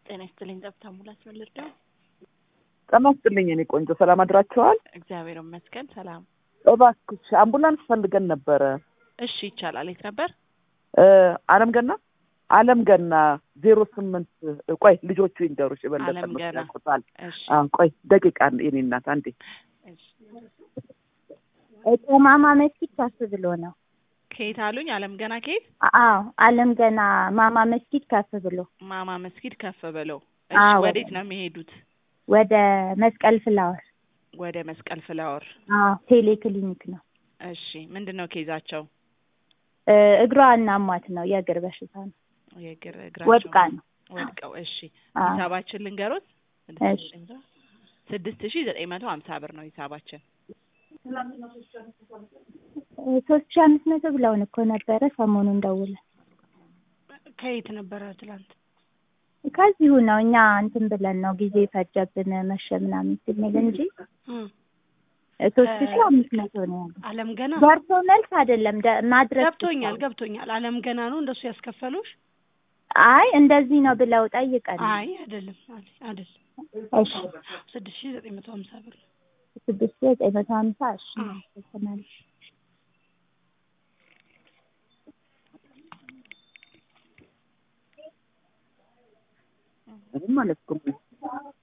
ጤና ይስጥልኝ። ጸብታ ሙላት ነው ልርዳው? ጤና ይስጥልኝ እኔ ቆንጆ፣ ሰላም አድራችኋል? እግዚአብሔር ይመስገን ሰላም። እባክሽ አምቡላንስ ፈልገን ነበረ። እሺ ይቻላል። የት ነበር? አለም ገና አለም ገና ዜሮ ስምንት ቆይ ልጆቹ ይንገሩሽ የበለጠ አለም ገና። ያውቁታል። እሺ አዎ፣ ቆይ ደቂቃ የኔ እናት አንዴ እሺ። ማማ መስጊድ ከፍ ብሎ ነው። ከየት አሉኝ? አለም ገና ከየት? አዎ አለም ገና ማማ መስጊድ ከፍ ብሎ ማማ መስጊድ ከፍ ብለው። እሺ አዎ። ወዴት ነው የሚሄዱት? ወደ መስቀል ፍላወር። ወደ መስቀል ፍላወር። አዎ ቴሌ ክሊኒክ ነው። እሺ ምንድን ነው ኬዛቸው? እ እግሯ እናሟት ነው የእግር በሽታ ነው። የእግር እግራቸው ወድቃ ነው። ወድቀው። እሺ አዎ ሂሳባችን ልንገሮት። እሺ። ስድስት ሺህ ዘጠኝ መቶ ሀምሳ ብር ነው ሂሳባችን። ሶስት ሺህ አምስት መቶ ብለውን እኮ ነበረ ሰሞኑን ደውለን። ከየት ነበረ ትላንት? ከዚሁ ነው እኛ እንትን ብለን ነው ጊዜ ፈጀብን መሸ ምናምን ስንል እንጂ ሶስት ሺህ አምስት መቶ ነው ያለው። አለም ገና ደርሶ መልስ አይደለም ደ- ማድረስ ገብቶኛል ብቻ ነው። ገብቶኛል። አለም ገና ነው እንደሱ ያስከፈሉሽ? አይ እንደዚህ ነው ብለው ጠይቀን አይ አይደለም አለ- አይደለም እሺ ስድስት ሺህ ዘጠኝ መቶ ሀምሳ ብር ነው። ስድስት ሺህ ዘጠኝ መቶ ሀምሳ እሺ አዎ። ይሰማል። ምንም ማለት እኮ